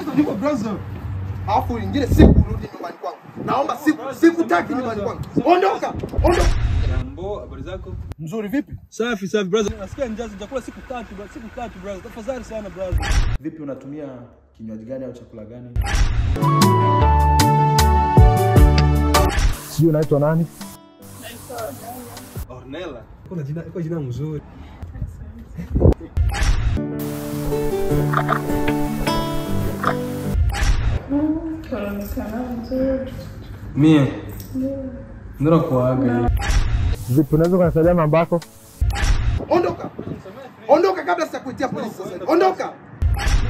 niko brother. Alafu ingine siku urudi nyumbani kwangu. Naomba siku sikutaki nyumbani kwangu. Ondoka. Ondoka. Jambo, habari zako? Mzuri vipi? Safi safi brother. Nasikia njaa sijakula siku tatu brother. Siku tatu brother. Tafadhali sana brother. Vipi, unatumia kinywaji gani au chakula gani? Sijui unaitwa nani? Ornella. Kuna jina, kwa jina mzuri. Mie. Ndio kuaga. Vipi, unaweza kunisaidia namba yako? Ondoka. Ondoka kabla sijakuitia polisi sasa. hivi. Ondoka.